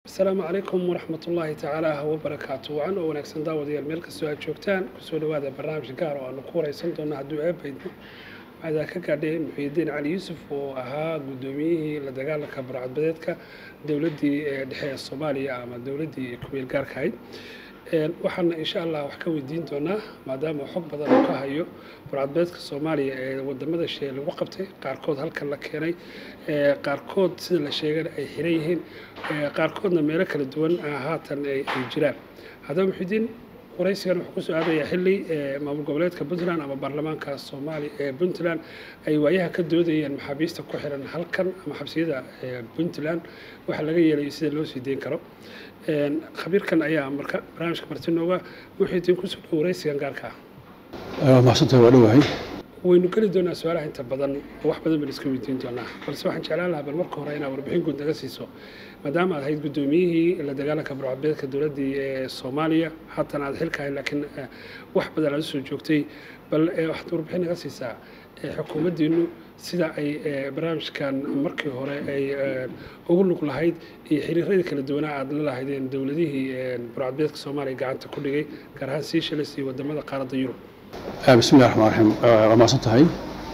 asalaamu calaykum waraxmat ullaahi tacaala wabarakaatu wacan oo wanaagsan daawadayaal meel kastoo aad joogtaan kusoo dhawaada barnaamij gaar oo aanu ku wareysan doono hadduu eebaydno waxaad ka gaadhay muxiidiin cali yuusuf oo ahaa guddoomiyihii la dagaalanka burcadbadeedka dowladdii dhexe ee soomaaliya ama dowladdii kumeel gaarka ahayd waxaana insha allah wax ka weydiin doonaa maadaama xog badan uu ka hayo burcadbeedka soomaaliya ee wadamada shee lagu qabtay qaarkood halkan la keenay qaarkood sida la sheegana ay xiran yihiin qaarkoodna meelo kala duwan haatan ay jiraan haddaba muxidiin waraysigan wuxuu kusoo aadayaa xilli maamul goboleedka puntland ama baarlamaanka soomaaliya ee puntland ay waayaha ka doodayeen maxaabiista ku xiran halkan ama xabsiyada puntland waxa laga yeelayo sida loo sii deyn karo khabiirkan ayaa marka barnaamijka marti nooga muxidiin kusoo dhow waraysigan gaarka ah maxsantahay waa dhowahay waynu geli doonaa su-aalaha inta badan oo wax badan baan iska weydiin doonaa balse waxaan jeclaan lahaa bal marka hore inaad warbixin guud naga siiso maadaama aad ahayd guddoomiyihii la dagaalanka burcadbeedka dowladdii ee soomaaliya haatan aad xilka ahayd laakiin wax badan aad usoo joogtay bal waxaad warbixin naga siisaa xukuumaddiinu sida ay barnaamijkan markii hore ay ugu lug lahayd iyo xiriiradii kala duwanaa aad la lahaydeen dowladihii burcadbeedka soomaaliya gacanta ku dhigay gaar ahaan seychelles iyo wadamada qaaradda yurub bismi llahi raxmaan raxiim waa mahadsan tahay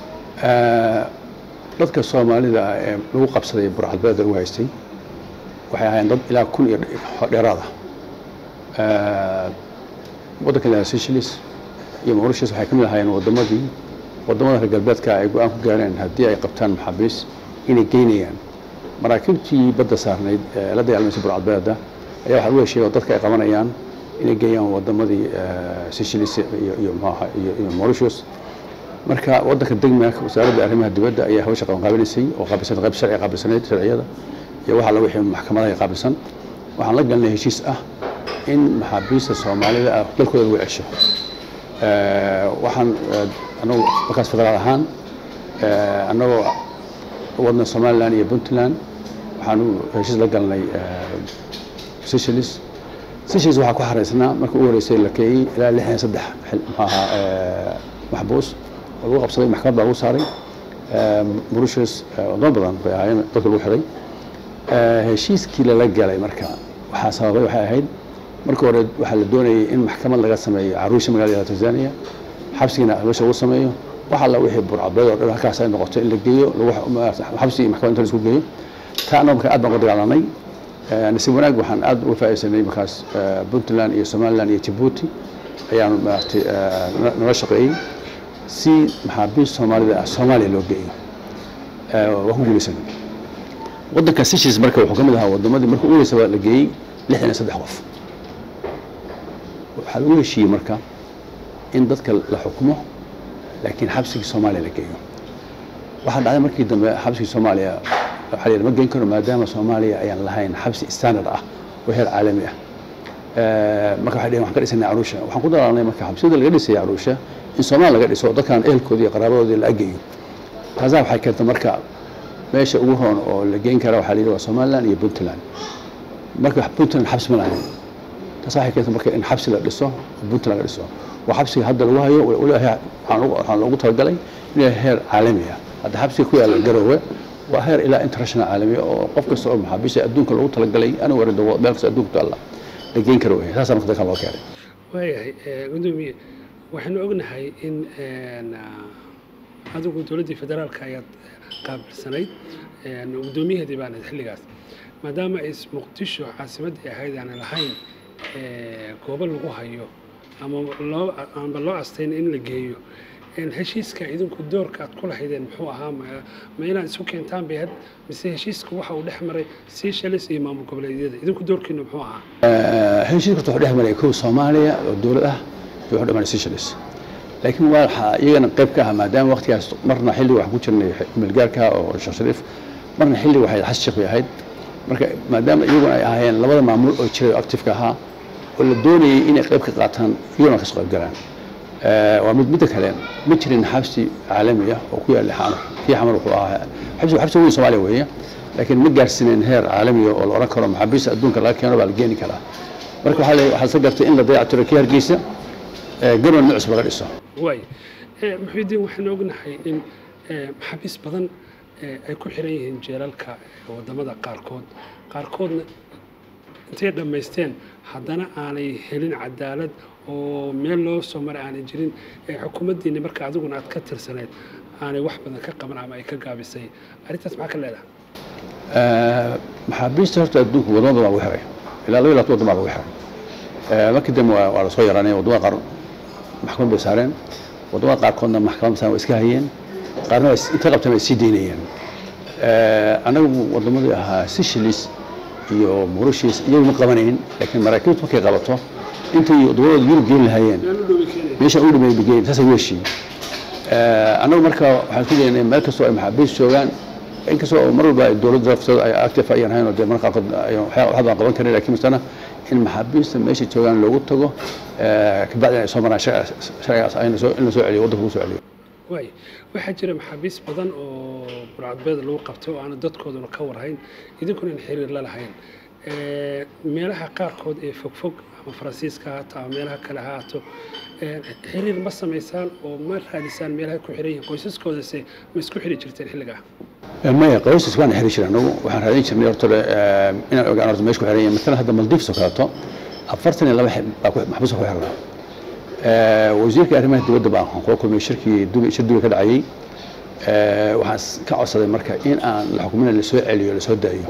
dadka soomaalida ah ee lagu qabsaday burcadbeeda lagu haystay waxay ahaayeen dad ilaa kun iyo dheeraad ah waddanka ilaa seychelles iyo mauritius waxay ka mid ahaayeen wadamadii wadamada reer galbeedka ay go-aan ku gaareen haddii ay qabtaan maxaabiis inay geynayaan maraakiibtii badda saarnayd ee la dagaalmaysa burcadbeeda ayaa waxaa lagu hesheeyay oo dadka ay qabanayaan inay geeyaan wadamadii seychelles iyo mxuaha iyo mauritius marka waddanka degmaak wasaaradda arrimaha dibadda ayaa hawsha qabanqaabinaysay oo qaabilsan qayb sharci qaabilsaneyd sharciyada iyo waxa la wixii maxkamadaha qaabilsan waxaan la galnay heshiis ah in maxaabiista soomaalida ah dalkooda lagu cesho waxaan anagu markaas federaal ahaan annagoo wadna somaliland iyo puntland waxaanu heshiis la galnay seychelles seychelles waxaa ku xaraysnaa marka u horeysay la keeyey ilaa lixdan iyo saddex maxaaha maxbuus oo lagu qabsaday maxkamad baa lagu saaray mauritius wadamo badan bay ahaayeen dadka lagu xiray heshiiskii lala galay marka waxaa sababay waxay ahayd marka hore waxaa la doonayay in maxkamad laga sameeyo caruusha magaalada tanzania xabsigiina meesha lagu sameeyo wax alla wixii burcadbeed oo dhan halkaas ay noqoto in la geeyo xabsi iyo maxkamad inta la isku geeyo taa annago marka aad baan uga dagaalanay nasiib wanaag waxaan aad uga faaidaysanay markaas puntland iyo somaliland iyo jabuuti ayaanu maaragtay nala shaqeeyey si maxaabiist soomaalida ah soomaaliya loo geeyo waa ku guulaysanay waddanka seychelles marka wuxuu ka mid ahaa wadamadii marka u horeysaba la geeyey lixdan iyo saddex qof waxaa lagu heshiiyey marka in dadka la xukumo laakiin xabsigii soomaaliya la geeyo waxaa dhacday markii dambe xabsigii soomaaliya waxaa lama geyn karo maadaama soomaaliya ayaan lahayn xabsi standard ah oo heer caalami ah marka waxay dheheen waxaan ka dhisanay caruusha waxaan ku dalaalnay marka xabsiyada laga dhisay caruusha in soomaaliya laga dhiso dadkan ehelkoodii iyo qaraabadoodii la ageeyo taasaa waxay keentay marka meesha ugu roon oo la geyn kara waxaa la yidhi waa somaliland iyo puntland marka puntland xabsi ma lahayn taas waxay keentay marka in xabsi la dhiso puntland laga dhiso waa xabsiga hadda lagu hayo waxaan loogu talagalay inuu heer caalami ah hadda xabsiga ku yaalla garoowe waa heer ilaa international caalamiya oo qof kasta oo maxaabiista adduunka loogu talagalay anigu warin meel kasta adduunka taalla la geyn karo wey saasaa marka dalkan loo keenay waayahay gudoomiye waxaanu ognahay in adigu dowladdii federaalka ayaad qaabilsanayd guddoomiyaheedii baan ahayd xilligaas maadaama ay muqdisho caasimaddii ahayd aanay lahayn goobo lagu hayo ama loo amba loo astayn in la geeyo heshiiska idinku doorka aad ku lahaydeen muxuu ahaa ma inaad isu keentaan bay had mise heshiiska waxa uu dhex maray seychelles iyo maamul goboleedyada idinku doorkiina muxuu ahaa heshiiska wuxuu dhex maray kow soomaaliya oo dowlad ah iyo wuxuu dhex maray seychelles laakiin waa waxaa iyagana qayb ka ah maadaama waqtigaas marna xilli waxaan ku jirnay milgaarka oo sheekh shariif marna xilli waxay xas sheekh bay ahayd marka maadaama iyaguna ay ahaayeen labada maamul oo jiray oo actifeka ahaa oo la doonayay inay qayb ka qaataan iyaguna kasoo qayb galaan waa mid midda kale ma jirin xabsi caalami ah oo ku yaalla xamar kii xamar wuxuu ahaa xabsi xabsi weyn soomaaliya weeye laakiin ma gaarsiineen heer caalamiga oo la oran karo maxaabiista adduunka laga keeno baa la geeni karaa marka waxaa waxaa sa gartay in la dayactiro kii hargeysa garwan nucus laga dhiso waay muxiidiin waxaanu ognahay in maxaabiis badan ay ku xiran yihiin jeelalka wadamada qaarkood qaarkoodna intay dhammaysteen haddana aanay helin cadaalad oo meel loo soo maray aanay jirin ee xukuumaddiinni marka adiguna aad ka tirsaneyd aanay wax badan ka qaban ama ay ka gaabisay arrintaas maxaa ka leedahay maxaabiista horta adduunka wadamada baa lagu xiray ilaa laba iyo labaatan waddan baa lagu xiray markii dambe waa waa lasoo yaraanay waddamada qaar maxkamad bay saareen waddamada qaarkoodna maxkamad saaran waa iska hayeen qaarna waa is- intay qabteen ay sii daynayeen anagu waddamadii ahaa seychelles iyo mauritius iyagu ma qabanayn laakiin maraakiibtu markay qabato intay waddamadooda yurub geyn lahaayeen meel u dhowi keenaya meesha u dhameeyay bigeyn saasa u heshiiyey annagu marka waxaan ku leeyahay meel kastoo ay maxaabiis joogaan inkastoo mar walba ay dowladda laftooda ay active ayaan hayn oo dee marka qaarkood ayaan waxyaa- waxba aan qaban karin laakiin masana in maxaabiista meesha joogaan loogu tago kabacdi ay soo maraan sharci- sharcigaas ayna soo in la soo celiyo waddanka lagu soo celiyo waay waxaa jira maxaabiis badan oo burcadbeed lagu qabtay oo aanu dadkooduna ka warhayn idinkuna in xiriir la lahayn Eh, meelaha qaarkood ee fogfog ama faransiiska ha haato ama meelaha kale ha haato eh, xiriir ma samaysaan oo ma raadisaan meelaha ku xiran yihiin qoysaskoodase ma isku xiri jirteen xilligaa maya qoysas waan xiri jiray anagu waxaan raadin jirnay horta eh, inaan ogaan horta meesha ku xiran yahay maalan hadda maldives oo kaleeto afartan iyo laba xib- baa ku- maxbuus ku xirnaa Eh, wasiirka arrimaha dibadda baan kula kulmay shirkii dubai shir dubai ka dhacayay Eh, waxaan s- ka codsaday marka in aan la xukumin lasoo celiyo lasoo daayo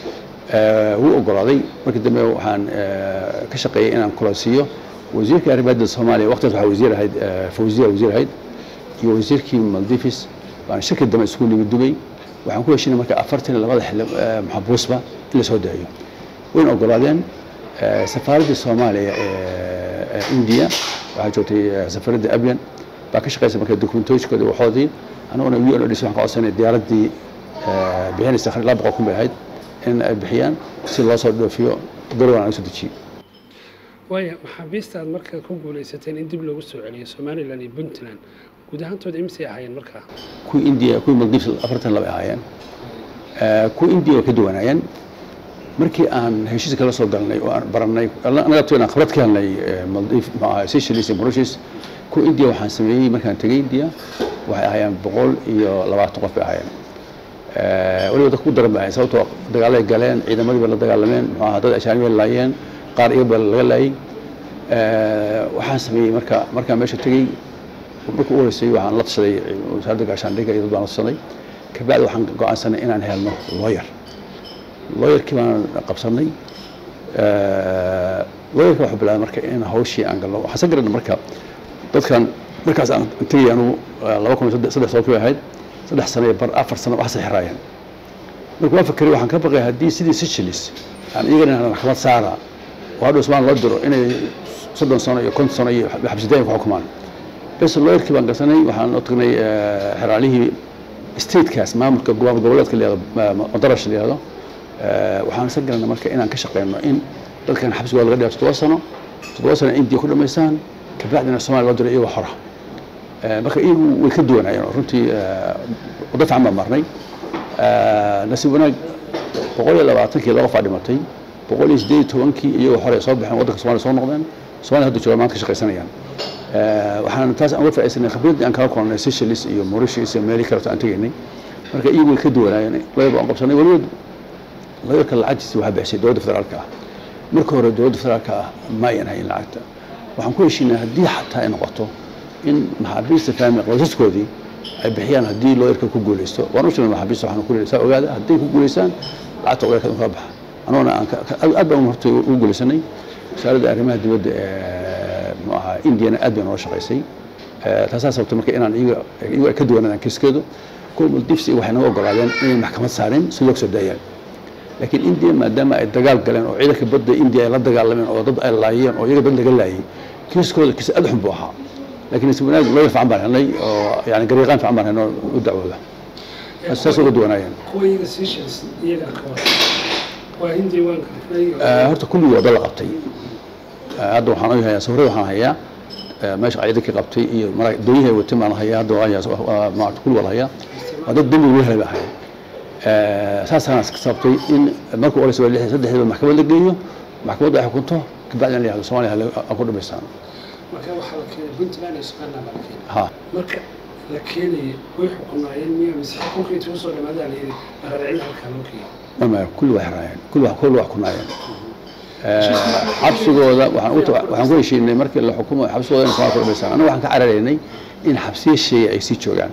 Eh, wuu ogolaaday markii dambe waxaan eh, ka shaqeeyey inaan kulansiiyo wasiirka arrimaha dibadda soomaaliya waqtigaas waxaa wasiir ahayd eh, fawziya wasiir ahayd iyo wasiirkii maldives baan shirkii dambe isugu nimid dubay waxaan ku heshinay marka afartan iyo labada xili eh, maxbuusba in lasoo daayo wayna ogolaadeen Eh, safaaraddii soomaaliya ee ee indiya waxaa joogtay eh, safaradda abyan baa ka shaqeysa marka dokumentooyinkoodii waxoodii anaguna u n o dhis waxaan ka codsanay diyaaraddii eh, bixinaysa khar- laba boqol kun bay ahayd in ay bixiyaan si loo soo dhoofiyo garowan laga soo dejiyo waaya maxaabiista aad marka ku guulaysateen in dib loogu soo celiyo somalilan iyo puntland guud ahaantooda imisay ahaayeen markaa kuwii indiya kuwii maldives afartan laba ay ahaayeen Eh, kuwii indiya way ka duwanaayeen markii aan heshiis kala soo galnay oo aan barannay anaga inaan khibrad ka helnay eh, maldives maaha seychelles iyo mauritius kuwa indiya waxaan sameeyey markaan tegey indiya waxay ahaayeen boqol iyo labaatan qof bay ahaayeen Eh, weliba dadka ku daran bay ahayen sababtoo dagaalay galeen ciidamadii bay la dagaalameen muxuu ahaa dad ashaani bay laayeen qaar iyaga baa laga laayay Eh, waxaan sameeyey marka markaan meesha tegey marka u horeysay waxaan la tashaday wasaaradda gaashaandhigga iyo dad baan la tashaday kabacdi waxaan go-aansanay inaan helno lawyer lawyerkii baan qabsanay lawyerka wuxuu bilaabay marka in hawshii aan galno waxaan sa garanay marka dadkan markaas aan tegay anugu laba kun iyo saddex saddex sano ku ahayd saddex sano iyo bar afar sano waxaasay xiraayeen marka waan fakeray waxaan ka baqay haddii sidii seychelles aan iyagana inaan maxkamad saara oo hadhow ismaan loo diro inay soddon sano iyo konton sano iyo xabsidaayin ku xukumaan bes lawyerkii baan garsanay waxaan u tagnay eh, xeraalihii statekaas maamulka gobo- goboleedka la yihahdo madarash la yihahdo Eh, waxaan isa galanay marka inaan ka shaqeyno in dadkan xabsigooda laga dhigo toddoba sano toddoba sano indiya ku dhamaystaan kabacdina soomaaliya loo diro iyagoo xora Eh, marka iyagu way ka duwanaayeen oo runtii eh, waddo fiican baan marnay Eh, nasiib wanaag boqol iyo labaatankii laba qofaa dhimatay boqol iyo siddeed iyo tobankii iyagoo xore soo baxeen waddanka soomaaliya soo noqdeen soomaaliya hadda joogaan maanta ka shaqaysanayaan Eh, waxaan taas aan uga faa'iidsanay khibraddii aan kala kulannay seychelles iyo mauritius iyo meelihii kaleto aan tegaynay marka iyagu way ka duwanaayeen wayba aan qabsanay weliba lawyerka lacagtiisa waxaa bixisay dowladda federaalka ah marka hore dowladda federaalka ah ma ayan hayn lacagta waxaan ku heshiinay haddii xataa ay noqoto in maxaabiista family qoysaskoodii ay bixiyaan haddii lawyerka ku guuleysto waan u sheegnay maxaabiista waxaan ku leeyahay saa ogaada hadday ku guuleystaan lacagta lawyerka in kala baxa anuguna aan ka- ka- aad baan horta ugu guuleysanay wasaaradda arrimaha dibadda ee muxuu ahaa indiyana aad bay noola shaqaysay Eh, taasaa sababtay marka inaan iyaga iyagu ay ka duwanaadaan kiiskeedu kuwa maldives iyo waxay naga ogolaadeen inay maxkamad saareen si loo soo daayaan laakiin indiya maadaama ay dagaal galeen oo ciidanka badda indiya ay la dagaalameen oo dad ay laayeen oo iyaga dad laga laayay kiiskooda kiis aad u xun buu ahaa laakiin nasiib wanaag lawyer fiican baan helnay oo yani garyaqaan fiican baan helnay oo u dacwooda saas uga duwanaayeen kuwa iyaga seychelles iyaga ka wada waa hindi waan garnay Eh, horta kulligii wada la qabtay Eh, hadda waxaan u hayaa sawirada waxaan hayaa eh, meesha ciidankii qabtay iyo mara- doonyaha ay watay baan hayaa hadda waan hayaa waa- maarata kulli wada hayaa waa dad dembi lagu helay baa haya saasaan sababtay in markuu oreysa waa lix saddexdiiba maxkamad la geeyo maxkamaddu ay xukunto kabacdina la yihahdo soomaaliya hala- ha ku dhamaystaan marka waxaa la keenay puntland iyo somaliland baa la keenay ha marka la keenayay way xukunaayeen miya mise xukunka intuu soo dhamaadaa la yidhi dhaqareecida halkaa loo keenay mama kulli waa xiraayeen kulli waa kulli waa kunaayeen xabsigooda waxaan ku heshiinay markii la xukumo xabsigooda in somalia ku dhamaysan annaga waxaan ka cararaynay in xabsiya sheeya ay sii joogaan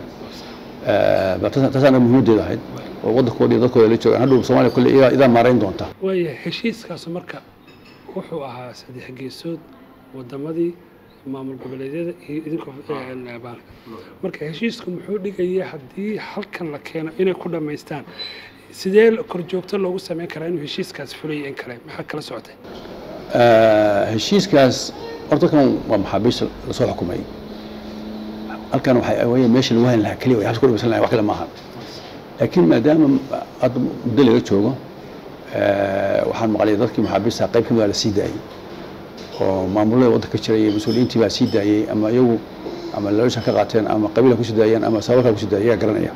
taasaana muhiimadeedu ahayd oo waddankooda iyo dadkooda la joogaan hadhow soomaaliya kulle idaa maarayn doonta waaya heshiiskaasu marka wuxuu ahaa saddex geesood wadamadii maamul goboleedyada iyo idinka baanka marka heshiisku muxuu dhigaya haddii halkan la keeno inay ku dhammaystaan sidee korjoogto loogu sameyn karaa inuu heshiiskaas fulaya in kale maxaa kala socotay heshiiskaas horta kan waa maxaabiis lasoo xukumay halkan waxay weye meesha lagu hayn lahaa keliya way habsi ku dhamaysan lahayn wax kale maaha laakiin maadaama hadda muddo laga joogo waxaan maqlay dadkii maxaabiista qayb kamid la sii daayey oo maamulada waddanka jiray iyo mas-uuliyiintii baa sii daayey ama iyagu ama laloosha ka qaateen ama qabiila kusii daayeen ama sababalkaa kusii daayay ayaa garanaya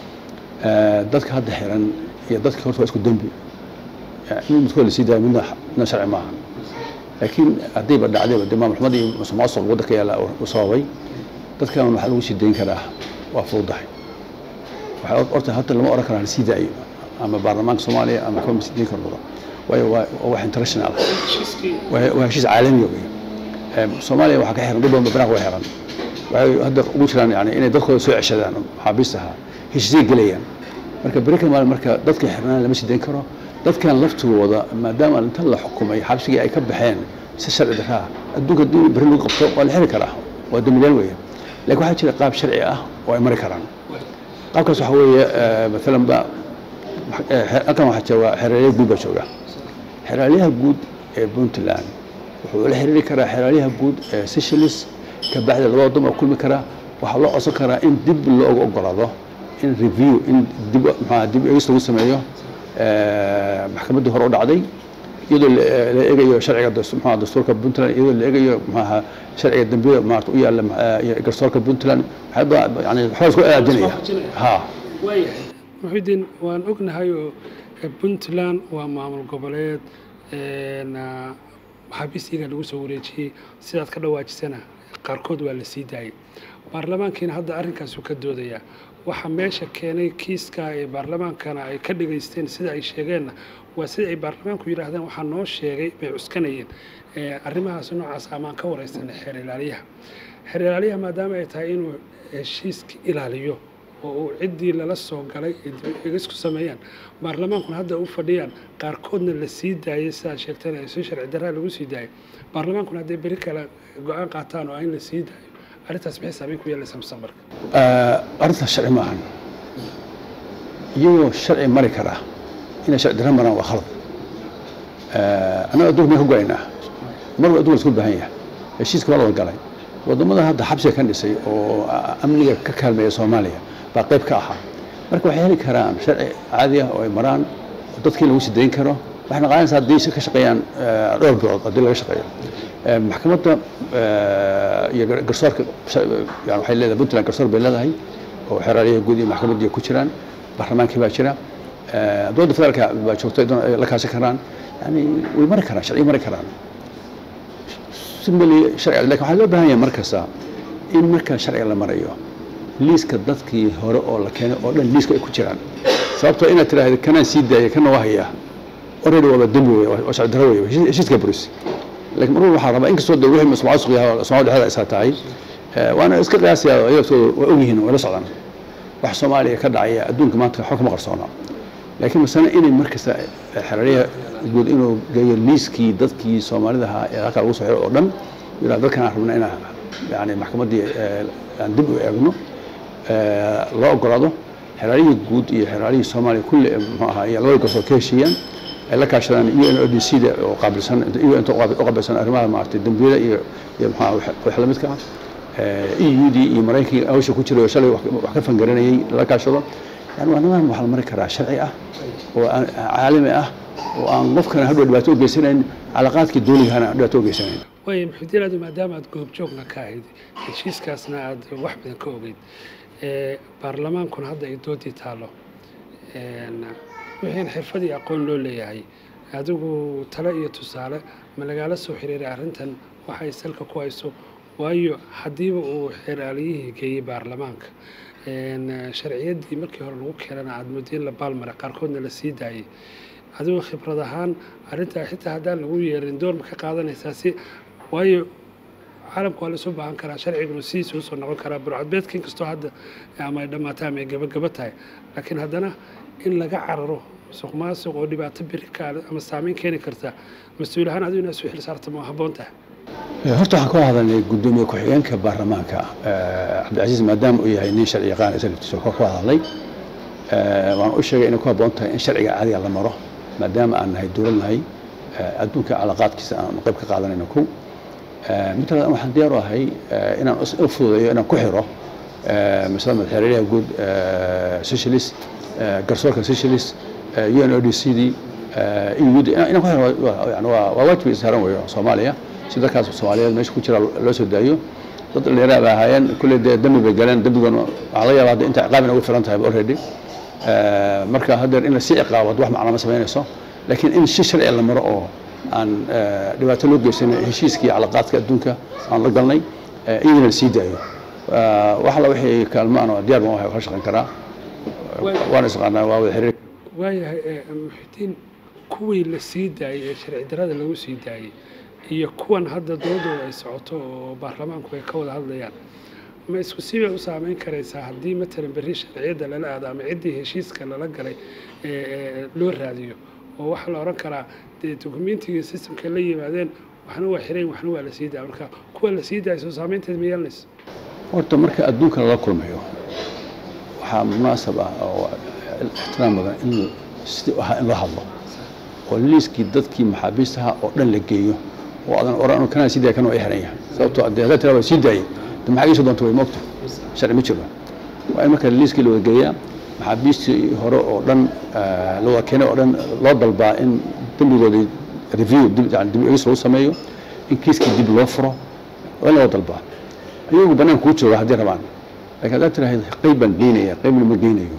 dadka hadda xiran iyo dadkii horta waa isku dembi in midkood lasii daayo midna midna sharci maaha laakiin haddayba dhacdayba dee maamul xumad iyo musuqmaasuq waddanka yaala u sababay dadkan waxaa lagu sii dayn karaa waa fududahay waxaa horta hadda lama oran karaa lasii daayo ama baarlamaanka soomaaliya ama kama sii dayn karno waayo waa wax international waa heshiis caalamiya wey soomaaliya waxaa ka xiran dad badan banaanka waa xiran waxay hadda ugu jiraan yani inay dadkooda soo ceshadaan maxaabiista ahaa heshiisay gelayaan marka beri ka maalin marka dadka xirnaan lama sii dayn karo dadkan laftigooda maadaama inta la xukumay xabsigii ay ka baxeen si sharci daraa adduunka haddii beri lagu qabto waa la xiri karaa waa dambilaan weeye laakiin waxaa jira qaab sharci ah oo ay mari karaan qaabkaas waxa weeye maalan ba halkan waxaa jira waa xeraalyaha guud baa jooga xeraalyaha guud ee puntland wuxuu la xiriiri karaa xeraalyaha guud ee seychelles ka bacdi laba waddan oo kulmi karaa waxaa loo codsan karaa in dib looga ogolaado in review in dib maxaa dib eegis lagu sameeyo maxkamaddii hore u dhacday iyadoo la eegayo sharciga maxaa dastuurka puntland iyadoo la eegayo maxaa sharciga dambiyada maarata u yaalla garsoorka puntland waxyaaba yani waxbaa isku aadinaya ha waayahay muxidiin waan ognahay oo puntland waa maamul goboleed maxaabiistiiga lagu soo wareejiyey sidaad ka dhawaajisana qaarkood waa la sii daayay baarlamaankiina hadda arrinkaasu ka doodayaa waxaa meesha keenay kiiska ee baarlamaankana ay ka dhigaysteen sida ay sheegeenna waa sida ay baarlamaanku yidhaahdeen waxaa noo sheegay bay cuskanayeen arrimahaas noocaas amaan ka wareysanay xeer ilaaliyaha xeer ilaaliyaha maadaama ay tahay inuu heshiiska ilaaliyo oo uu ciddii lala soo galay eegisku sameeyaan baarlamaankuna hadda u fadhiyaan qaarkoodna la sii daayay sidaad sheegteen ay soo sharci daraa lagu sii daayay baarlamaankuna hadday beri kale go-aan qaataan oo in la sii daayo arrintaas maxay saameyn ku yeelaysaa mustaqbalka arrintaas sharci maahan iyagoo sharci mari karaa inay sharci darra maraan waa khalad annaga adduunka meel ka go-aynaa marba adduunka laisku baahan yahay heshiiska waa la wada galay waddamada hadda xabsiga ka dhisay oo amniga ka kaalmeeya soomaaliya baa qayb ka ahaa marka waxay heli karaan sharci caadi ah oo ay maraan oo dadkii lagu sii dayn karo waxay naqaanaysaa haddii ka shaqeeyaan dhowr bilood haddii laga shaqeeyo maxkamadda iyo garsoorka yani waxay leedahay puntland garsoor bay leedahay oo xeraalyaha guud iyo maxkamaddii ku jiraan baarlamaankii baa jira dowladda federaalka baa joogta la kaashan karaan yani way mari karaan sharciyo mari karaan simili sharciga lakin waxaa loo baahan yahay markasta in marka sharciga la marayo liiska dadkii hore oo la keenay oo dhan liiska ay ku jiraan sababtoo inaad tiraahdo kanaan sii daaya kana waa hayaa already waaba dembi wey waa sharci darro wey heshiiska bolis laakiin marwal waxaa rabaa inkastoo de wixii masmaasuq yahay soomaalida dhexdeeda isaa tahay waana iska qiyaasaya iyagtooda waa ogyihiin way la socdaan wax soomaaliya ka dhacaya adduunka maanta waxba kama qarsoona laakiin masana inay markasta xeraryaha guud inuu geeyo liiskii dadkii soomaalida ahaa ee halkaa lagu soo xiro oo dhan yidhaa dadkan aan rabna inaan yani maxkamaddii aan dib u eegno loo ogolaado xeraaryihii guud iyo xeraaryihii soomaaliya kulli muxuu ahaa iyo labada garsoor ka heshiiyaan ay la kaashadaan u n o d c da oo qaabilsan u n u qaabilsan arrimaha maaragtay dembiyada iyo iyo muxuu wax la midka ah e u d iyo maraykanka hawsha ku jiray oo shalay wax ka fangaranayay la kaashado yani waa niman waxaa la mari karaa sharci ah oo caalami ah oo aan qofkana hadhow dhibaato u geysanayn calaqaadkii dowligahana aan dhibaato u geysanayn waaya muxuudiin aadu maadaama aada goobjoogna ka ahayd heshiiskaasna aada wax badan ka ogeyd baarlamaankuna hadda ay doodii taalo wixiin xirfad iyo aqoon loo leeyahay adigu tale iyo tusaale ma lagaala soo xiriiray arrintan waxay salka ku hayso waayo haddiiba uu xeraaliyihii geeyey baarlamaanka sharciyaddii markii hore lagu keenana aada muddo in la baalmaray qaarkoodna la sii daayey adigu khibrad ahaan arrintaa xitaa haddaan lagu yeerin door ma ka qaadanaysaa si waayo caalamka waa la isu baahan karaa sharciguna sidiisa usoo noqon karaa burcadbeedka inkastoo hadda ama ay dhammaata ama ay gabagaba tahay laakiin haddana in laga cararo musuq maasuq oo dhibaato biri ka ama saameyn keeni karta mas-uul ahaan adigu inaad isu xil saarta ma habboon tahay horta waxaan ka hadalnay guddoomiye ku-xigeenka baarlamaanka cabdicasiis maadaama uu yahay nin sharci yaqaan isaga laftiisa ka ku hadalnay waan u sheegay inay ku habboon tahay in sharciga caadiga la maro maadaama aan nahay dowlad nahay adduunka calaqaadkiisa aan qayb ka qaadanayno kow mid kale waxaan diyaar u ahay inaan u fududeeyo inaan ku xiro masalada madaxweynyaha guud socialist garsoorka socialist un o d c d eud inaan ku xiro yani waa waa waajib saaran weeyo soomaaliya si dadkaas soomaaliyeed meesha ku jira loo soo daayo dad dhallinyara bay ahaayeen kulley dee dambi bay galeen dambigoona waxaa laga yaaba hadda inta ciqaab ina ugu filan tahay already marka haddeer in la sii ciqaabad wax macna ma samaynayso laakiin in si sharci la maro oo aan dhibaato loo geysanay heshiiskii calaqaadka adduunka aan la galnay iyadana la sii daayo wax alla wixii kaalmaana diyaar baan wahay kala shaqayn karaa waana isaqaanaa waa wada xiriir waayahay muxidiin kuwii la sii daayey ee sharci darrada lagu sii daayey iyo kuwan hadda doodooda ay socoto oo baarlamaanku ay ka wada hadlayaan ma isku sibay u saameyn karaysaa haddii matalan berri sharciyadda lala aado ama ciddii heshiiska lala galay loo raadiyo oo waxaa la odhan karaa dee dokumentiga systemka la yimaadeen waxna waa xirayn waxna waa la sii daaya marka kuwa la sii daaya soo saameynteed ma yeelanayso horta marka adduunka lala kulmayo waxaa munaasab ah oo ixtiraam badan in sidii ahaa in loo hadlo oo liiskii dadkii maxaabiistaha oo dhan la geeyo oo adan oran kanaa sii daaya kan waa i xiran yahay sababtoo dee haddaad tiraa waa sii daayay de maxaa iisoo doonta way moogta sharci ma jiro waa in marka liiskii la wada geeyaa maxaabiistii hore oo dhan la wada keenay oo dhan loo dalbaa in dembigoodii review dib yani dib egis lagu sameeyo in kiiskii dib loo furo waa in loo dalbaa iyagu bannaan kuu jooga haddii rabaan lakin haddaad tirahayd qayb baan geynaya qaybna ma geynayo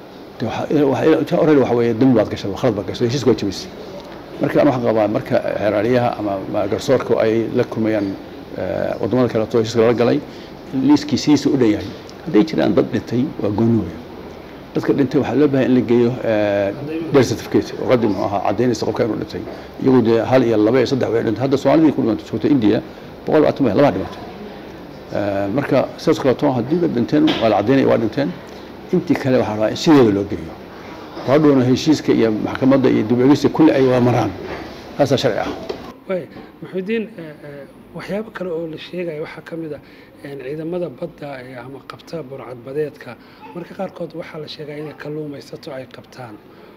already waxa weeye dembi baad gashay khalad baad gashay heshiiska waa jabisay marka an waxaan qabaa marka xeeraaliyaha ama garsoorka ay la kulmayaan wadamada kaleeto heshiiska lala galay liiskii sidiisa u dhan yahay hadday jiraan dad dhintay waa gooni weya dadka dhintay waxaa loo bahay in la geeyo death certificate oo qadi muxuu ahaa caddaynaysa qofka inuu dhintay iyagu dee hal iyo laba iyo saddex way dhintay hadda soomaalidii ku dhimantay joogta india boqol labaatan bay labaa dhimatay marka sidaas kaleeto haddii la dhinteen waa la caddaynaya waa dhinteen intii kale waxaa rabaa in sideeda loo geeyo hadhowna heshiiska iyo maxkamadda iyo dib egista kulli ay wada maraan taasaa sharci ah waay maxuudiin waxyaabo kale oo la sheegaya waxaa ka mid a ciidamada badda ama qabta burcadbadeedka marka qaarkood waxaa la sheegaa inay kalluumaysato ay qabtaan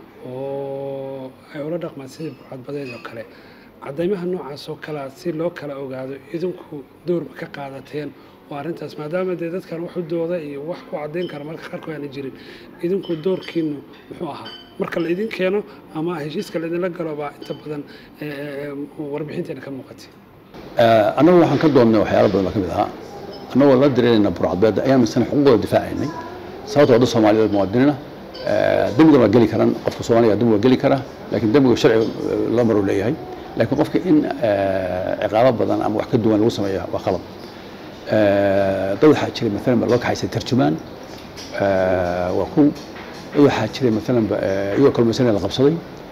oo ay ula dhaqmaan sidii burcadbadeed oo kale caddaymaha noocaas oo kalea si loo kala ogaado idinku doorma ka qaadateen oo arrintaas maadaama dee dadkan wax u dooda iyo wax ku caddayn kara marka qaarkood aana jirin idinku doorkiinu muxuu ahaa marka la idin keeno ama heshiiska laidinla galo baa inta badan warbixinteena ka muuqatay annagu waxaan ka doonnay waxyaala badan baa ka mid ahaa annagoo la dareerayna burcadbeedda ayaan misana xuquuqdooda difaacaynay sababta wadda soomaaliyeed muwaadiniina dembigan waa geli karaan qofka soomaaliga dembi waa geli karaa laakiin dembiga sharci loo maruu leeyahay laakiin qofka in ciqaabo badan ama wax ka duwan lagu sameeya waa qalab dad waxaa jiray maalan ba loo kaxaysay tarjumaan waa ku dad waxaa jiray maalan ba iyagoo kalmaysanaya la qabsaday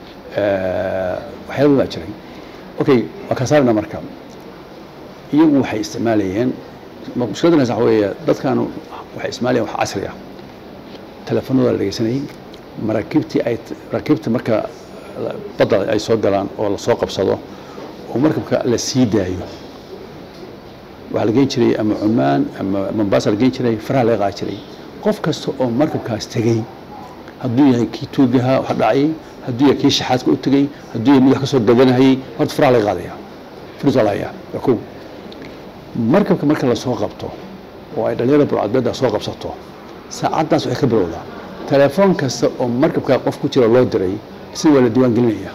waxyaala baa jiray okay waa kala saarayna marka iyagu waxay isticmaalayeen mushkiladdan waxa weeye dadkan waxay isticmaalayeen wax casri ah telefoonada la dhegeysanayay maraakiibtii ay maraakiibta marka badda ay soo galaan oo la soo qabsado oo markabka la sii daayo waxaa la geen jiray ama cumaan ama mombasa la geen jiray faraha laga qaadi jiray qof kasta oo markabkaas tegey hadduu yahay kii tuugaha wax dhacayay hadduu yahay kii shaxaadka u tegey hadduu yahay mid wax ka soo gadanahayay horta faraha laga qaadaya firis waa la hayaa waa kow markabka marka la soo qabto oo ay dhalinyarada burcadbeedda soo qabsato saacaddaas waxay ka bilowdaa telefoon kasta oo markabkaa qof ku jira loo diray sida waa la diiwaan gelinaya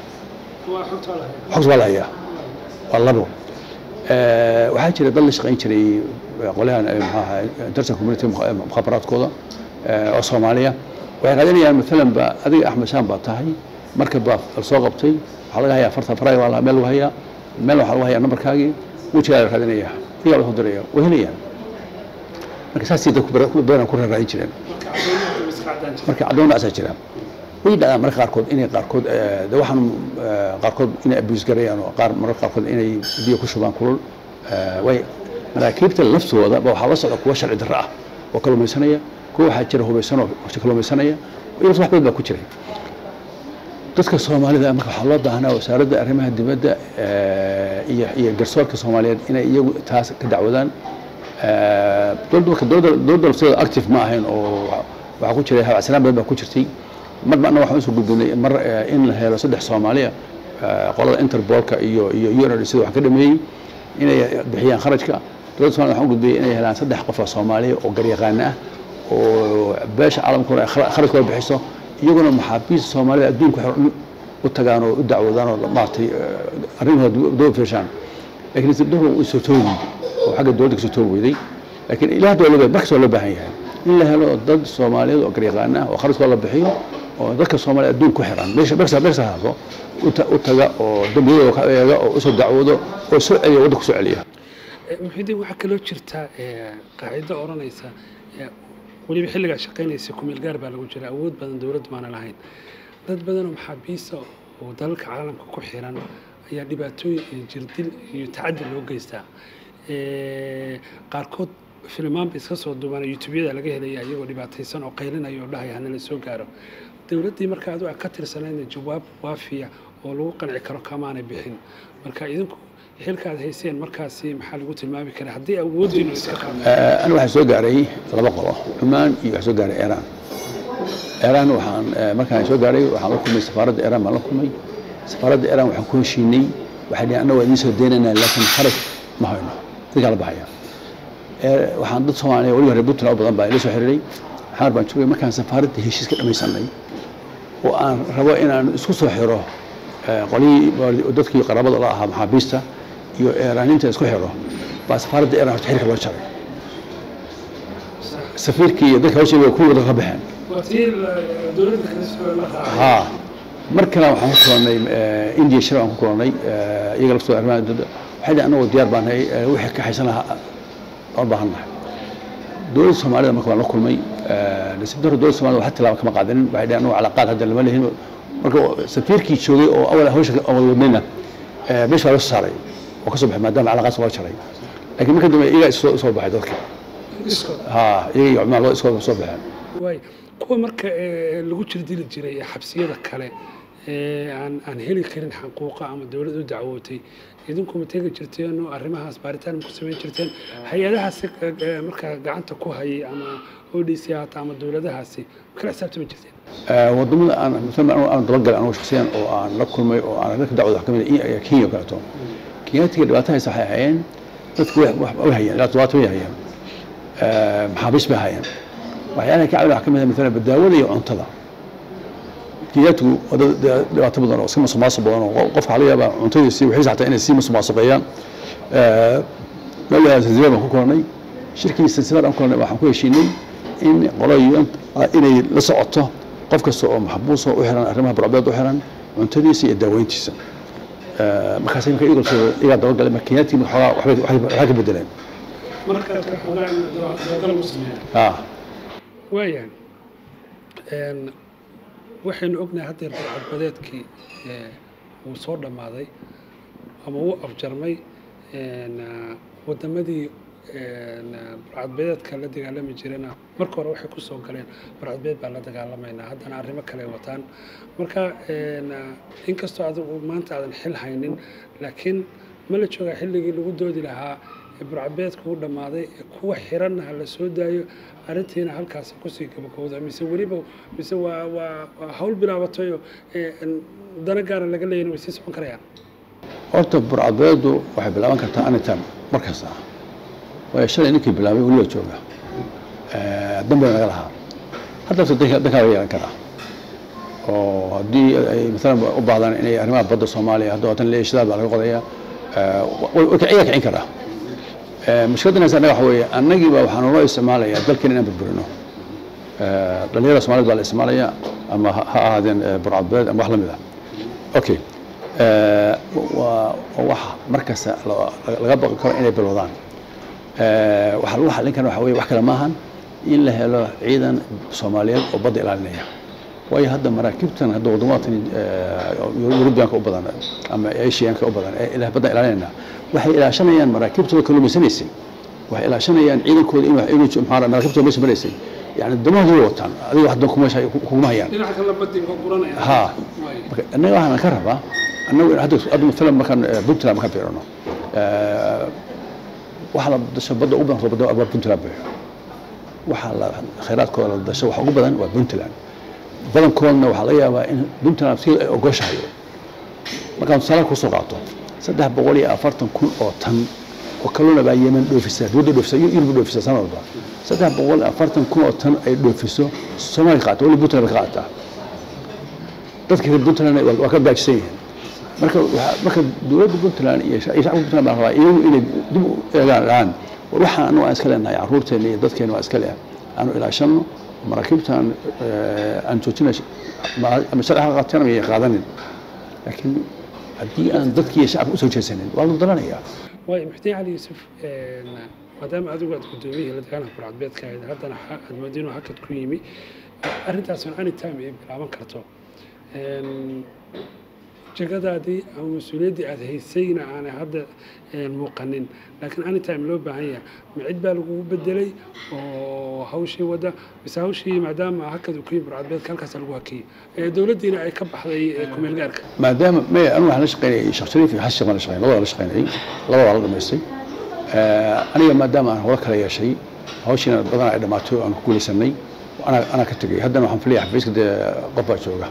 xogs waa la hayaa waa labo waxaa jira dad la shaqayn jiray qolyahan maxaaha international community mukhaabaraadkooda oo soomaaliya waxay raadinayaan maalan ba adiga axmed shaan baa tahay markab baa la soo qabtay waxaa laga hayaa farta faraga waa meel lagu hayaa meel waxaa lagu hayaa nambarkaagii wejigaa la raadinaya iyaa la soo diraya way helayaan marka saasay dadku badan ku raadin jireen marka caddoon asaa jira way dhacdaan mararka qaarkood inay qaarkood eh, de waxaan eh, qaarkood inay abuse garayaan oo qaar mararka qaarkood inay biyo ku shubaan kulul Eh, way maraakiibta laftooda ba waxaa la socda kuwa sharci darro ah oo kalluumaysanaya kuwa waxaa jira hubaysan oo kalluumaysanaya iyo wax badan baa ku jiray dadka soomaalida marka waxaa loo baahnaa wasaaradda arrimaha dibadda eh, iyo iyo garsoorka soomaaliyeed inay iyagu taas ka dacwadaan Eh, dowladda dowladda dowladda lafteeda active ma ahayn oo waxa- waxaa ku jiray habacsanaan badan baa ku jirtay mar marna waxaan usoo gudbinay mar eh, in la helo saddex soomaaliya eh, qolada interbolka iyo iyo unr sida waxaan ka dhameeyey inay bixiyaan kharajka dowladda somalia waxaan u gudbiyey inay helaan saddex qof oo soomaaliya oo garyaqaana ah oo beesha caalamkuna ay khara- kharajkooda bixiso iyaguna maxaabiista soomaalida adduunka waxay u tagaan oo u dacwoodaan oo maaragtay eh, arrimahooda daba fiirshaan laakiin isdhahu way soo toogi oo xagga dowladda kasoo toogi weyday laakiin ilaa hadda waa loo markas waa loo baahan yahay in la helo dad soomaaliyeed oo garyaqaan ah oo kharajkooda la bixiyo oo dadka soomaaliyed adduun ku xiran meesha meesha meesha haado u ta- u taga oo dambiyadooda ka eega oo usoo dacwoodo oo soo celiya waddanka soo celiya muxidiin waxaa kaloo jirta eh, qaacido odhanaysa eh, weliba xilligaa shaqaynaysa kumeel gaar baa lagu jira awood badan dowladdu maana lahayn dad badanoo maxaabiista oo dalalka caalamka ku xiran ayaa dhibaatooyin iyo jirdil iyo tacaddi loo geystaa Eh, qaarkood filmaan ba iska soo duubana youtubeyada laga helaya iyagoo dhibaataysan oo qaylinaya oo dhahaya hana la soo gaaro dowladdii marka adu ka tirsanaydna jawaab waafiya oo lagu qanci karo kamaanay bixin marka idinku xilka aad hayseen markaasi maxaa lagu tilmaami karaa haddii awooddiinu iska qaado Eh, aniga waxaa soo gaaray laba qolo cumaan iyo waxaa soo gaaray iiraan iiraan waxaan eh, markaan soo gaaray waxaan la kulmay safaaradda iiraan baan la kulmay safaaradda iiraan waxaan ku heshiinay waxay dhaheen annaga waa idiin soo deynaynaa laakiin xaraj ma hayno idinkaa la baxaya Eh, waxaan dad soomaaliya weliba reer puntland oo badan baa ila soo xiriiray xamar baan joogay markaan safaaradda heshiis ka dhamaysanay oo aan rabo inaan isku soo xiro eh, qolihii dadkii qaraabada la ahaa maxaabiista iyo iiraaniinta isku xiro baa safaaradda iiraan horta xilka loo jaray safiirkii iyo dadka hawsha way kuwii ka baxeen waa tii dowladda kala soo la raacay haa mar kale waxaan ku kulannay eh, india shir aan ku kulannay eh, iyaga laftooda arrimaha dowladda waxay dhihi annagoo diyaar baan nahay eh, wixii ka xaysan lahaa aan u baahan nahay dowladda soomaalida marka waan la kulmay eh, nasiib darro dowladda soomaalida wax tilaaba kama qaadanin waxay dhihi annagu calaaqaad hadda lama lehin marka safiirkii joogay oo awal hawsha aan wada wadnayna eh, meesha waa la soo saaray oo ka soo baxay maadaama calaaqaadka loo jaray laakiin marka dambe iyagaa isoo soo baxay dadka iskood haa iyaga iyo cumaan loo iskoo soo baxeen waay kuwa marka eh, lagu jirdili jiray ee xabsiyada kale ee aan aan heli karin xaquuqa ama dowlad u dacwootay idinku ma tegi jirteen oo arrimahaas baaritaan ma ku samayn jirteen hay-adahaasi eh, eh, markaa gacanta ku hayay ama odc hata ama dowladahaasi ma kala xisaabtami jirteen Eh, wadamada aan masalan anigu aan dabagalay anigu shakhsiyan oo aan la kulmay oo aan ka dacwada wax ka mid ah i- kenya oo kaleeto kenyaatiga dhibaato haysa waxay hayeen dadku wax wax way hayeen ilaa todobaatan way hayeen Eh, maxaabiis bay hayeen waxyaalaha ka caawin wax ka mid ah masalan badaawada iyo cuntada kenyaatigu waa dad dad dhibaato badan oo iska masuqmaasuq badan oo qofka waxaa laga yaabaa cuntadiisi wixiisa xataa inay sii masuqmaasuqeeyaan Eh, meel la zanzibar baan ku kulannay shirkii zanzibar aan ku kulannay waxaan ku heshiinay in qoloyin inay la socoto qof kasta oo maxbuusa u xiran arrimaha burcbeed u xiran cuntadiisa iyo daaweyntiisa Eh, markaas marka iyaga soo- iyagaa dabagalay marka kenyaatiga marka xoogaa waxbay waxay waxay ka bedeleen marka xogaan dabagal u sameeyaan ah waayahay Een, waxaynu ognahay haddeer burcadbadeedkii ee, wuu soo dhammaaday ama wuu afjarmay een, ah, waddamadii een, ah, burcadbadeedka la dagaalami jirana marka hore waxay ku soo galeen burcadbadeed baan la dagaalamaynaa haddana arrimo kale ay wataan marka een, ah, inkastoo adigu maanta aadan xil haynin laakiin ma la joogaa xilligii lagu doodi lahaa ee burcadbadeedka u dhammaaday ee kuwa xiranna ha la soo daayo arrintiina halkaasi kusii gabagowda mise weliba mise waa waa waa hawl bilaabatay oo ee, een, dana gaara laga leeyahin way sii socon karayaan horta burcadbeedu waxay bilaaban kartaa anytime mar kasta waayo shalay ninkii bilaabay weliba jooga Eh, dan baa naga lahaa hadda horta danka dankaa laga yeelan karaa oo haddii ay maalan u baahdaan inay arrimaha badda soomaaliya hadda watan leeshidaal baa laga qodayaa Eh, way way kiciyaa kicin karaa Eh, mushkiladdan haysa annaga waxa weeye annagii baa waxaan noo isticmaalayaa dalkeena inaan burburino Eh, dhalinyarada soomaaliyed baa la isticmaalaya ama ha ha ahaadeen eh, burcadbeed ama wax la mid ah okay Eh, waa waa wax mar kasta la- laga baqi karo inay bilowdaan Eh, waxa lagu xallin kara waxa weye wax kale maahan in la helo ciidan soomaaliyeed oo badda ilaalinaya waayo hadda maraakiibtan hadda wadamadan yurubiyaanka u badan ama asiyaanka u badan ee ilaa badda ilaalinayna waxay ilaashanayaan maraakiibtooda kalluumaysanaysay waxay ilaashanayaan ciidankooda inuu inuu maxaa maraakiibtooda meesha maraysay yani damahooda wataan adiga wax dan kumeesha kuguma hayaan dhinaca kale badii ka guranaya ha marka annaga waxaan ka rabaa annagu hadda hadda maalan markaan puntland markaan fiirino waxa la dasho badda ugu badan badda waa puntland bay waxa la khayraadkooda la dasho waxa ugu badan waa puntland badankoodna waxaa laga yaabaa in puntland si ay ogoshahay markaan tusaale kusoo qaato saddex boqol iyo afartan kun oo tan oo kalluuna baa yemen dhoofisa dowladda dhoofisa yurub dhoofisa sanad walba saddex boqol iyo afartan kun oo tan ay dhoofiso soomaaliya qaata wali puntland bay ka qaataa dadka reer puntland waa ka gaajsan yihiin marka marka dowladda puntland iyo shacabka puntland baa rabaa iyagu inay dib u eegaan dhahaan war waxaan anagu aan iska leenahay caruurteena iyo dadkeena waa iska leh aanu ilaashano maraakiibtaan aan joojina ama sharci ha qaateen ama qaadanin laakiin haddii aan dadkii iyo shacabka usoo jeesanin waa la dalanayaa waay muxdiin cali yuusuf maadaama adigu aad guddoomiyihii la dagaalanka burcadbeedka ahayd haddana aad moodo inuu hakad ku yimi arrintaasun anytime ay bilaaban karto jagadaadii ama mas-uuliyaddii aada haysayna aanay hadda muuqanin laakiin anytime loo baahan yahay ma cid baa lagugu bedelay oo hawshii wadda mise hawshii maadaama hakad uu ku yimi burcadbeedka halkaasa lagu hakiyey dowladdiina ay ka baxday kumeel gaarka maadaama maya anu waxaan la shaqaynayay sheekh shariif iyo xasan sheekh baan la shaqaynay labada la shaqaynayay labadaa la dhamaystay aniga maadaama aan howlo kala yeeshay hawshiina badanaa ay dhammaatay oo aan ku guulaysanay anaa anaa ka tegay haddana waxaan filaya xafiiska dee qof baa jooga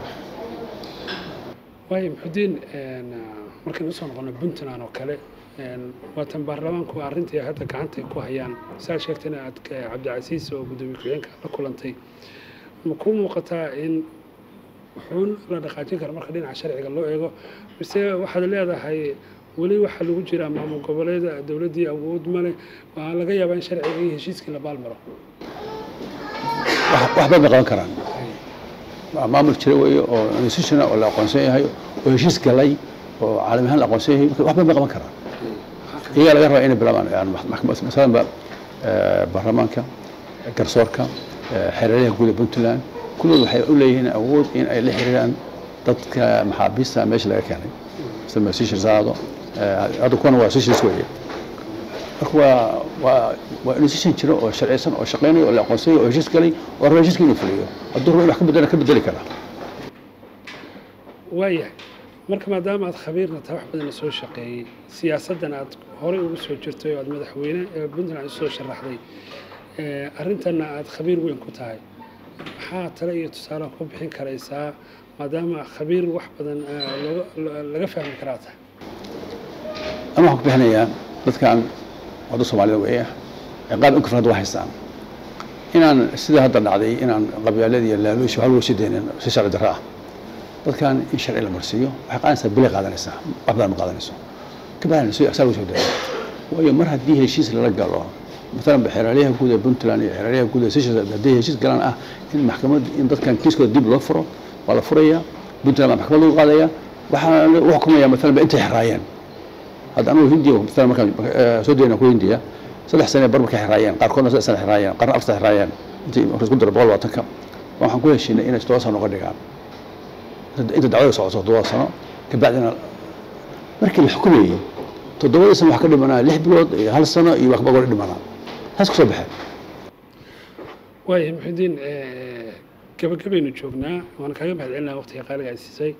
waayo muxudiin markaynu usoo noqono puntland oo kale waatan baarlamaanku arrintii hadda gacanta ku hayaan saa sheegtayna aad cabdicasiis oo guddoomiye ku-xigeenka la kulantay ma ku muuqataa in wuxuun la dhaqaajin kara marka dhinaca sharciga loo eego mise waxaad leedahay weli waxaa lagu jiraa maamul goboleeda dowladdii awood male waa laga yaabaa in sharciga iyo heshiiskii la baalmaro wax bay bay qaban karaan maamul jira weeye oo institutiona oo la aqoonsan yahay oo heshiis galay oo caalami ahaan la aqoonsan yahay wax bay bay qaban karaan iyagaa laga rabaa inay bilaabaan yani masalan ba baarlamaanka garsoorka xereeraha guud ee puntland kullood waxay u leeyihiin awood in ay la xiriiraan dadka maxaabiista meesha laga keenay sida masishir saado hadda kuwana waa sishis weeye marka waa waa waa institution jira oo sharciysan oo shaqeynayo oo la aqoonsanayo oo heshiis galay oo raba heshiiska inuu fuliyo hadduu rabo in wax ka bedela ka bedeli karaa waayahay marka maadaama aad khabiirna tahay wax badan soo shaqeeyey siyaasaddan aad horey ugu soo jirtay oo aad madaxweyne ee puntland usoo sharaxday arrintanna aad khabiir weyn ku tahay maxaa tale iyo tusaale ku bixin karaysaa maadaama khabiir wax badan laga fahmi karaa tahay ama waxaan ku bixinayaa dadkan wadda soomaalida weeye ciqaab in kafrad waa haystaan inaan sida hadda dhacday inaan qabyaalada iyo laaluushi waxa lagu sii daynin si sharci darro ah dadkan in sharci la marsiiyo waxay qaadanaysaa bilay qaadanaysaa wax badan ma qaadanayso ka bacdina si asaa lagu soo daya waayo mar haddii heshiis lala galo maalan xeeraalyaha guud ee puntland iyo xeeraalyaha guud ee seychelles haddii heshiis galaan ah in maxkamad in dadkan kiiskooda dib loo furo waa la furaya puntland baa maxkamad lagu qaadaya waxaa lagu xukumaya maalan ba intay xiraayeen hadda anugu hindiya maalan markaan soo dayna ku hindiya saddex sane bar markay xiraayeen qaarkoodna saddex sane xiraayeen qaarna afar sane xiraayeen intii marka isku daro boqol labaatanka waxaan ku heshiinay inay toddoba sano noga dhigaan inta dacwada socoto toddoba sano kabacdina markii la xukumayey toddobadii sano wax ka dhimanaa lix bilood iyo hal sano iyo wax bagoor dhimanaa taas kusoo baxeen waaya muxudiin gabagabaynu joognaa waan kaaga mahad celinaa waqtiga qaaliga ay siisay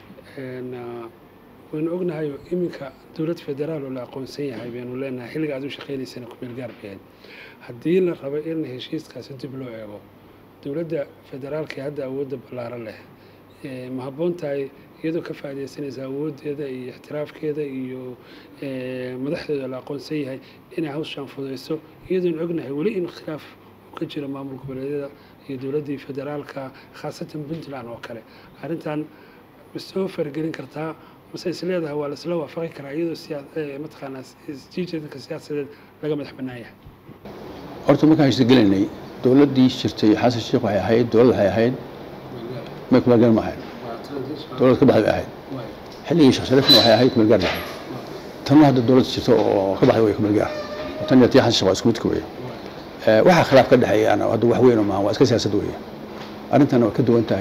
waynu ognahay iminka dowlad federaal oo la aqoonsan yahay baynu leenahay xilliga aad u shaqaynaysana kumeel gaar bay ahayd haddii la rabo in heshiiskaasi dib loo eego dowladda federaalka ee hadda awoodda ballaaran leh ma habboon tahay iyadoo ka faaidaysanaysa awooddeeda iyo ixtiraafkeeda iyo madaxdeeda la aqoonsan yahay inay hawshaan fudayso iyadoon ognahay weli in khilaaf uu ka jiro maamul goboleedyada iyo dowladdii federaalka khaasatan puntland oo kale arrintan ma soo faragelin kartaa mase is leedahay waa laisla waafaqi karaa iyadoo mataqaanaa isjiijeedka siyaasadeed laga madax bannaan yahay horta markaan heshiis gelaynay dowladdii jirtay xasan sheekh waxay ahayd dowlad waxay ahayd may kumaalgaar ma ahayd dowlad ka baxday bay ahayd xilligii sheekh shariifna waxay ahayd kumaalgaar bay ahayd tanna hadda dowlad jirta oo ka baxday way kumaalgaar tan iyo tii xasan sheekh waa isku midka weeye waxaa khilaaf ka dhexeeya hadda wax weyn maaha waa iska siyaasad weeye arrintan waa ka duwan tahay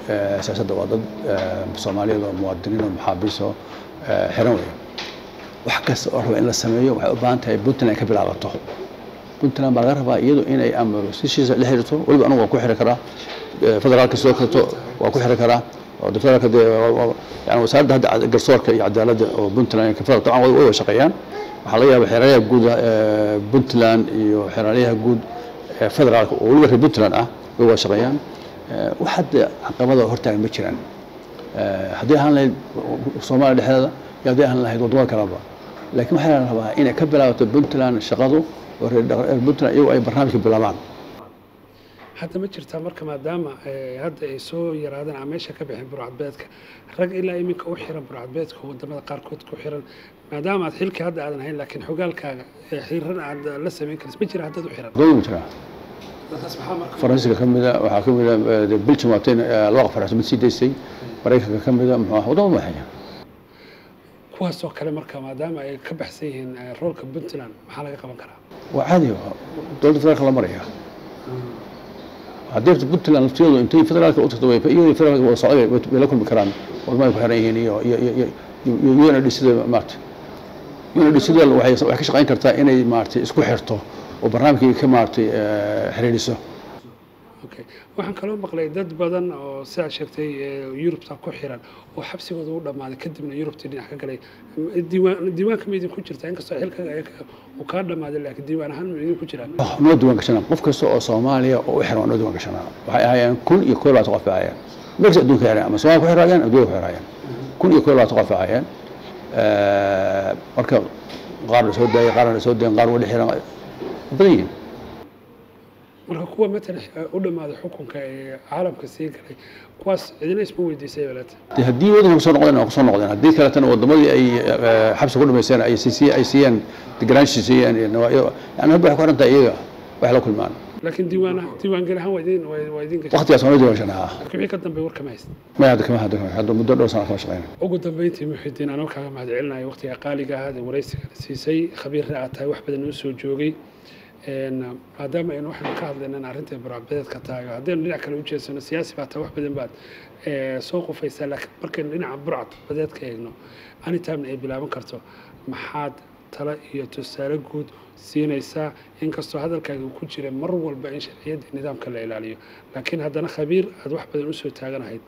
siyaasadda waa dad soomaaliyeed oo muwaadiniin oo maxaabiis oo xiran weya wax kasta oo raba in la sameeyo waxay u baahan tahay puntland ay ka bilaabato puntland baa laga rabaa iyadu inay ama sishiisa la xiriirto weliba anigu waan ku xiri karaa federaalka sidoo kaleto waa ku xiri karaa federaalka dee yani wasaaradda hadda garsoorka iyo cadaaladda oo puntland federal taban way wada shaqeeyaan waxaa laga yaaba xeeraryaha guud puntland iyo xeeraryaha guud federaalka oo weliba reer puntland ah way wada shaqeeyaan wax hadda caqabada hortaagan ma jiraan haddii ahaan lahayd soomaaliya dhexdeeda iyo haddii ahaan lahayd waddamada kaleba laakiin waxaa la rabaa inay ka bilaabato puntland shaqadu oo reer puntland iyagu ay barnaamijka bilaabaan hadda ma jirtaa marka maadaama hadda ay soo yaraadeen ama meesha ka bixin burcadbeedka rag ilaa iminka u xiran burcadbeedka wadamada qaarkood ku xiran maadaama aad xilkii hadda aadan hayn laakiin xogaalkaaga xiran aad la samayn karaysa ma jira haddaad u xiran dowlad ma jiraa faransiiska ka mida waxaa ka mida belgium waateen laba qof faransi mid sii daysay maraykanka ka mida muxuu ah wadamo madaxeeya kuwaasoo kale marka maadaama ay ka baxsan yihiin roolka puntland maxaa laga qaban karaa waa caadi dowladda federaalka la maraya haddii puntland laftigeedu intay federaalka u tagto iyadoo federaalka wada socday bay la kulmi karaan wadamada ku xiran yihiin iyo iyo iyo iyo UNODC sida maarata UNODC sida waxay waxay ka shaqayn kartaa inay maarata isku xirto oo barnaamijkii ka maarata xiriiriso okay waxaan kaloo maqlay dad badan oo sidaa sheegtay yurubta ku xiran oo xabsigooda u dhammaaday kadibna yurubtii dhinac ka galay diiwaan diiwaanka ma idinku jirtaa inkastoo xilka uu kaa dhammaaday laakiin diiwaan ahaan ma idinku jiraan noo diiwaan gashanaa qof kasta oo soomaaliya oo u xiran waa noo diiwaan gashanaa waxay ahaayeen kun iyo koo labaatan qof bay ahaayeen meel kasta adduunka xireen ama soomaaliya ku xiraayeen adduunka ku xiraayeen kun iyo koo labaatan qof bay ahaayeen marka qaar la soo daayay qaarna la soo dayan qaar wali xiran badan yihiin marka kuwa matalan u dhammaaday xukunka ee caalamka sii galay kuwaas cidina isma weydiisay walaata de haddii wadanka kusoo noqdeen waa kusoo noqdeen haddii kaletana wadamadii ay xabsi ku dhamaysteen ay siisiye ay siiyeen deganaanshi siiyeen yani hadda waxay ku xiran tahay iyaga wax la kulmaan laakiin diiwaan diiwaangeli ahaan waa idin waa idin gashay waqtigaas waa noo diiwaan gashanaa laakiin wixii ka dambeey war kama haysta maya hadda kama hadda kama hadda muddo dhowr sana kama shaqeyna ugu dambeyntii muxidiin anoo kaaga mahad celinayo waqtiga qaaliga ahaad ee waraysiga siisay khabiirna aad tahay wax badan noo soo joogay maadaama aynu waxaanu ka hadlaynan arrinta burcadbadeedka tahay oo haddaynu dhinac kale u jeedsano siyaasi baa tahay wax badan baad soo qufaysaa laakiin markaynu dhinaca burcadbadeedka eegno anytime ay bilaaban karto maxaad talo iyo tusaale guud siinaysaa inkastoo hadalkaaga uu ku jira mar walba in sharciyadda nidaamka la ilaaliyo laakiin haddana khabiir aad wax badan usoo taaganahayd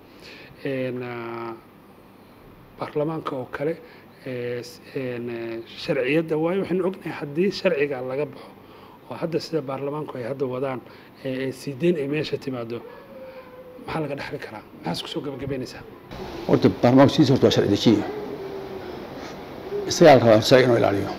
baarlamaanka oo kale sharciyadda waayo waxaynu ognahay haddii sharciga laga baxo oo hadda sida baarlamaanku ay hadda wadaan siideen ay meesha timaado maxaa laga dhexli karaa maxaas kusoo gabagabeynaysaa horta baarlamaanku sidiisa horta waa sharci dejiya isagaa la rabaa sharci inuu ilaaliyo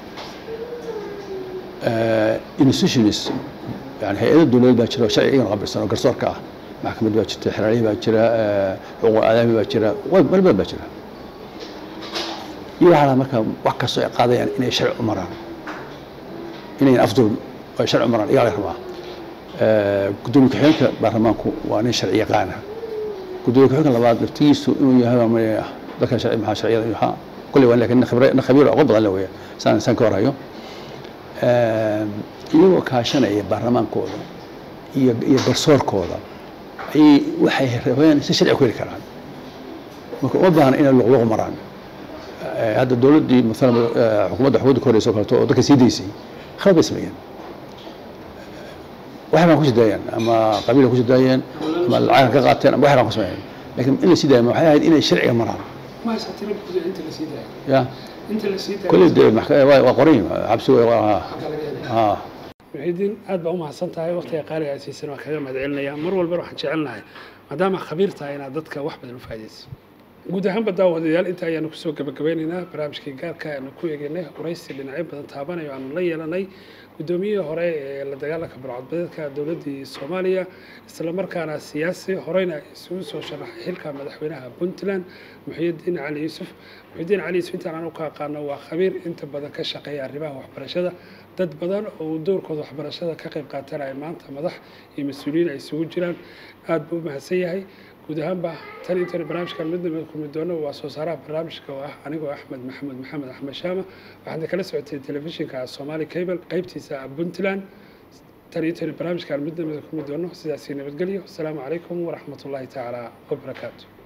institutions yani hay-ada dowladeed baa jira oo sharciga iyagana qabilsan oo garsoorka ah maxkamad baa jirta xeraalihii baa jira xuquuq aadaami baa jira meel badan baa jira iyo waxaa lahaa marka wax kastoo ay qaadayaan inay sharci u maraan inayn afduul ay sharci u maraan iyaa laga rabaa gudoomiye ku-xigeenka baarlamaanku waa nin sharci yaqaana gudoomiye ku-xigeenka labaad laftigiisu inuu yahay dadkan sharci maxaa sharciyada iyo waxaa kolley waa laakiin nin khabiir aqoon badan la weya saan saan ka warhayo iyagoo kaashanaya baarlamaankooda iyo iyo garsoorkooda ayay waxay rabeen si sharci ku heli karaan marka uma baahna inay luqluq maraan hadda dowladdii maalan xukuumadda xukuumadda ka horeysa oo kaleto oo dadka sii daysay khalad bay sameeyeen waxay baan ku sii daayeen ama qabiil ku sii daayeen ama lacag ka qaateen ama waxay baan ku sameeyeen laakiin in la sii daaya waxay ahayd inay sharciga maraan ya kolley dee waa qoran xabsi ha muxidiin aad baa u mahadsan tahay waqtiga qaaliga aad siisan waa kaga mahad celinaya mar walbana waxaan jecelnahay maadaama khabiir tahay inaad dadka wax badan u faa'idayso guud ahaanba daawadayaal inta ayaanu kusoo gabagabeynaynaa barnaamijkii gaarka aanu ku eegaynay waraysi dhinacyo badan taabanayo aanu la yeelanay guddoomiyihii hore ee la dagaalanka burcadbadeedka dowladdii soomaaliya isla markaana siyaasi horeyna isugu soo sharaxay xilka madaxweynaha puntland muxiyidiin cali yuusuf muxiyidiin cali yuusuf intaan anu ka aqaano waa khabiir inta badan ka shaqeeya arrimaha waxbarashada dad badan oo doorkooda waxbarashada ka qayb qaatanaya maanta madax iyo mas-uuliyiin ay isugu jiraan aada buu u mahadsan yahay guud ahaanba tan intaynu barnaamijkan midnaba kulmi doono waa soo saaraha barnaamijka oo ah anigoo axmed maxamed maxamed axmed shaama waxaadna kala socotay telefishinka somali cable qaybtiisa puntland tan iyo tani barnaamijkaan mid namida kulmi doono sidaasii nabadgelyo asalaamu calaykum waraxmat ullaahi tacaala wabarakaatu